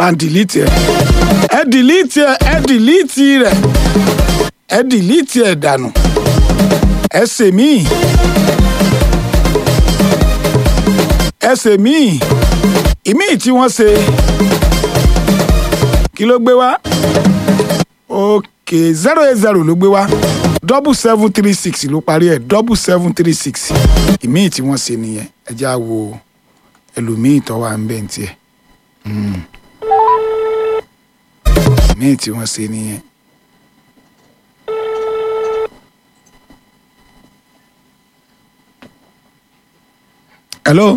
pa dìlítì ẹ̀ ẹ dìlítì ẹ̀ ẹ dìlítì rẹ̀ ẹ dìlítì ẹ̀ dànù ẹ sèmíì ẹ sèmíì ìmíì tí wọ́n ṣe kí ló gbé wá ok zero eight zero ló gbé wá double seven three six ló parí ẹ̀ double seven three six ìmíì tí wọ́n ṣe nìyẹn ẹ já wo ẹlòmíì tó wà ń bẹ̀ ń tiẹ̀ Mm. ìmíì tí wọ́n ṣe nìyẹn. hello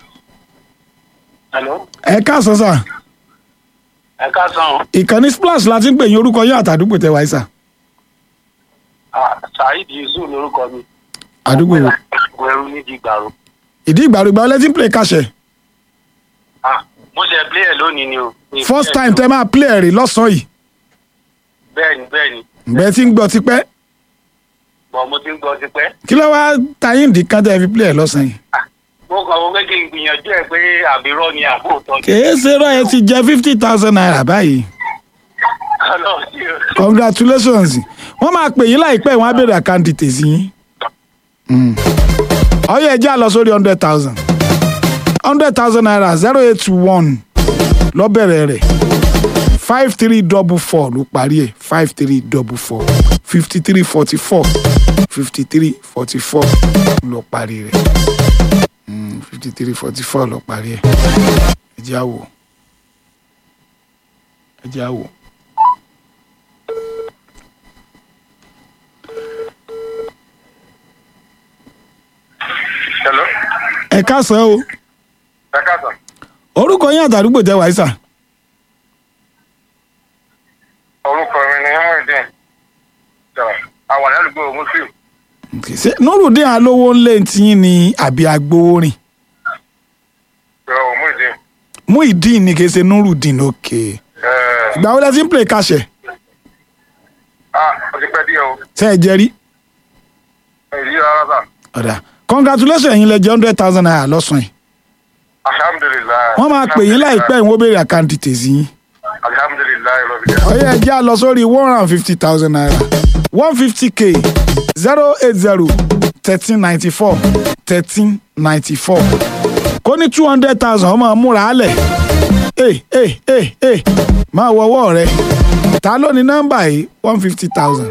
Hello. ẹ káàsán sà Ẹ káàsán. ìkànnì splash la ti ń pè yín orúkọ yín àtàdúgbò tẹ wáyé sà Ah, Saheed Yusuf lorúkọ mi. àdúgbò wo Wẹ̀rù ní Dìgbàrú. ìdí ìgbàlógbà ọlẹ́ tí ń play kàṣẹ Ah, mo ṣe play ẹ̀ lónìí ni o. Mi first play time ẹ̀ tẹ máa play ẹ̀ rí lọ́sàn-án yìí Bẹ́ẹ̀ni bẹ́ẹ̀ni. ǹgbẹ́ tí ń gbọ́ tipẹ́ Bọ̀ mo ti ń gbọ́ tipẹ́. kí ló wá tayín dì kan tẹ́ fi play ẹ̀ lọ́sàn-án yìí. Ah, Mo kàn wọ́n pé kí n gbìyànjú ẹ̀ pé àbírọ́ ni àbóòtọ́ ni. kèé ṣe rọ ẹ ti jẹ fifty thousand naira báyìí Ọlọ́run sí o. congratulations wọ́n máa pè yín láìpẹ́ wọ́n á béèrè àkáǹtì tèsí yín. Mm. ọyọ ẹjẹ àlọ sórí hundred thousand hundred thousand naira zero eight one lọ́bẹ̀rẹ̀ rẹ̀ five three double four ló parí ẹ̀ five three double four fifty three forty four fifty three forty four ló parí rẹ̀ fifty three forty four ló parí ẹ̀ ẹjẹ àwò ẹjẹ àwò. Hello. ẹ káàsán o Ẹ káàsán. orúkọ yín àtàdúgbò tẹ wáyé sà Orúkọ mi ni Hamidin. Àwọn àdúgbò Muslim. ṣé nurudin alówó ńlẹ̀ tiyín ni àbí agbowórin Ìrọ̀ Muhidin. muhideen ni kìí ṣe nurudin òkè ìgbà wo la ti ń play kàṣẹ Ah, o ti pẹ́ díẹ̀ o. ṣe ẹ jẹrí Èyí rárá sà. ọ̀dà congratulations yín lẹ jẹ hundred thousand naira lọ́sàn yìí Alhamdulilayi. wọ́n máa pè yín láìpẹ́ ìwọ́n béèrè àkáǹtì tèsí yín Alhamdulilayi Rabbil ọ̀yẹ́ ẹ jẹ́ á lọ sórí one hundred and fifty thousand naira one fifty k zero eight zero thirteen ninety four thirteen ninety four kó ní two hundred thousand ọmọ múra álẹ̀ ẹ ẹ ẹ ẹ máa wọ ọwọ́ rẹ ta ló ní nọ́mbà yìí one fifty thousand.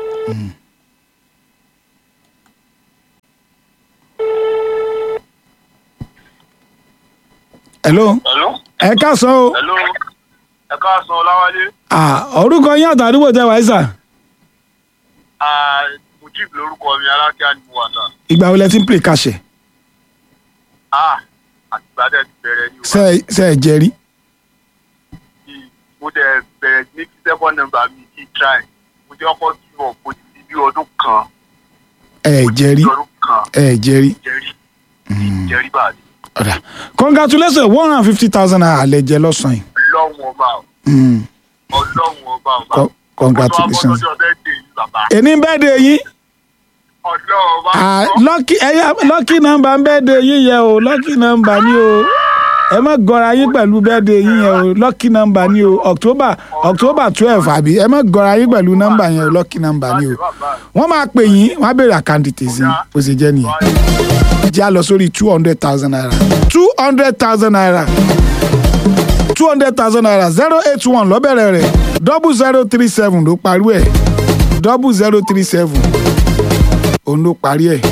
hello Hello. ẹ káàsán o Hello. Ẹ káàsán Ọláwálé. Ah, orúkọ yín àtàdúgbò tẹ wáyé sà Ah, Mujib lorúkọ mi alákíá ni mo wà sà. ìgbà wo lẹ ti ń play kàṣẹ Ah, àtìgbà dẹ̀ ti bẹ̀rẹ̀ ní ṣe ṣe ẹ jẹrí òbí. Mo dẹ̀ bẹ̀rẹ̀ ní kí second number mi kí try. Mo jẹ́ ọkọ̀ tí wọ́n kò ti bí ọdún kan. ẹ jẹrí Bí ọdún kan ẹ jẹrí jẹ́rí. Jẹ́rí báyìí. ọ̀dà congratulations one hundred and fifty thousand naira lẹ jẹ lọ́sàn-án yìí Ọlọ́run ọba o. Mm, Ọlọ́run ọba ọba. co- congratulations. Ọjọ́ bẹ́ẹ̀ dé yìí bàbá. èní bẹ́ẹ̀ de yín Ọlọ́run ọba. Ah, lucky ẹ̀yà lucky number ń bẹ́ẹ̀ de yín yẹ o lucky number ni o ẹ má gọra yín pẹ̀lú bẹ́ẹ̀ de yín yẹ o lucky number ni o october october twelve àbí ẹ má gọra yín pẹ̀lú number yẹn o lucky number ni o wọ́n máa pè yín wọ́n á béèrè àkáǹtì tèzí bó ṣe jẹ́ nìyẹn. jẹ́ a lọ sórí two hundred thousand naira two hundred thousand naira two hundred thousand naira zero eight one lọ́bẹ̀rẹ̀ rẹ̀ double zero three seven ló parí ẹ̀ double zero three seven òun ló parí ẹ̀.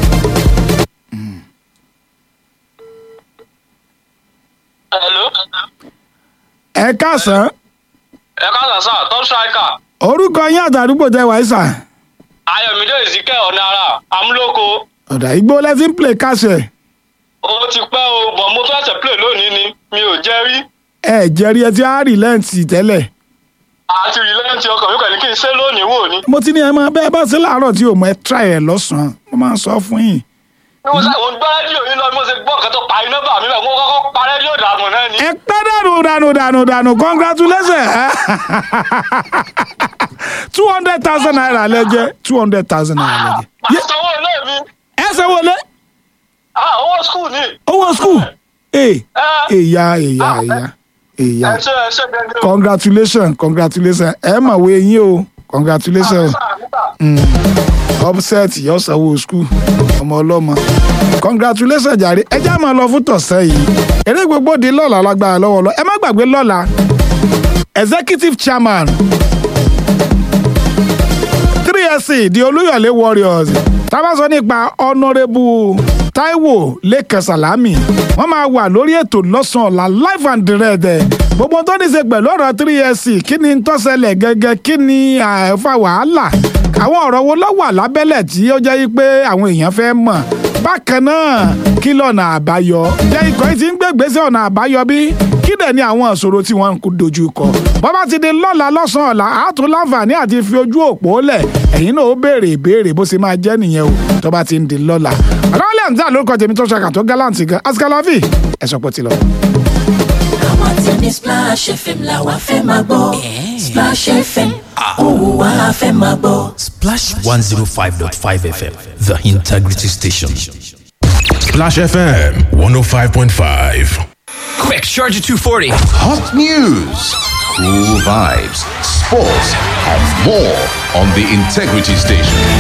Hello. ẹ káàsán ẹ káàsán sá top striker orúkọ yín àtàdúgbò tẹ wáyé sà ayọ̀mídé ìsìnkẹ́ ọ̀nàrà amúlòkó ọ̀dà igbó lẹ́sìn ń play káṣẹ̀ ó ti pẹ́ o bọ̀ mo tún ẹsẹ̀ play lónìí ni mi ò jẹ́ rí ẹ jẹ́rí ẹ ti á rí lẹ́ǹtì tẹ́lẹ̀ àti rìlẹ́ǹtì ọkàn mi kàn ní kí n ṣe lónìí wò ni. mo ti ní ẹ máa bẹ́ẹ̀ bá ṣe láàárọ̀ tí o mọ̀ ẹ try ẹ lọ́sàn-án mo máa ń sọ fún yín. bí mo ṣe mo gbọ́ rédíò yín lọ bí mo ṣe gbọ́ nǹkan tó parí nọ́mbà mi bẹ́ẹ̀ mo kọ́kọ́ pa rédíò dànù náà ni. ẹ pẹ́ dànù dànù dànù dànù congratulations two hundred thousand naira lẹ́jẹ́ two hundred thousand naira lẹ́jẹ́. màá sanwó ilé mi ẹ sanwó lé Ah, owó skul ni. owó school ee ẹ èyà èyà èyà ìyá ẹ ṣe ẹ ṣe gẹ́gẹ́ o. congratulation congratulation ẹ mọ̀wé yín o congratulation upset yọ sanwó school ọmọ ọlọ́mọ congratulation jàre ẹ já máa lọ fún tọ̀sẹ̀ yìí eré gbogbo di lọ́la lágbára lọ́wọ́ lọ ẹ má gbàgbé lọ́la executive chairman 3sc di olúyọ̀lé warriors tá a bá sọ nípa honourable taiwo lẹ́kàn salami wọ́n máa wà lórí ètò lọ́sàn-án ọ̀la live and direct ẹ̀ gbogbo tó ní í ṣe pẹ̀lú ọ̀rọ̀ 3sc kí ni tó ṣẹlẹ̀ gẹ́gẹ́ kí ni àfa wàhálà àwọn ọ̀rọ̀ wo ló wà lábẹ́lẹ̀ tí ó jẹ́ pé àwọn èèyàn fẹ́ mọ̀ bákan náà kí lọ́nà àbáyọ jẹ́ ikọ̀ yìí ti ń gbégbèsè ọ̀nà àbáyọ bí kí dẹ̀ ni àwọn ìṣòro tí wọ́n ń dojú kọ bọ́bá ti di lọ́la lọ́sàn-án ọ̀la àátún láǹfààní àti fi ojú òpó lẹ̀ ẹ̀yin náà ó béèrè ìbéèrè bó ṣe máa jẹ́ nìyẹn o tó bá ti ń di lọ́la ọ̀làwálẹ̀ àǹtí àlórúkọ tèmi tó ṣàkà tó gáláǹtì gan asikalavi ẹ̀sọ́ pọ̀ ti lọ. àwọn tí ní Splash FM la wa fẹ́ máa gbọ́ Splash FM òun wa la fẹ́ máa gbọ́. Splash 105.5 FM, the integrity station. Splash FM 105.5. Quick, Charger 240. Hot news, cool vibes, sports, and more on the Integrity Station.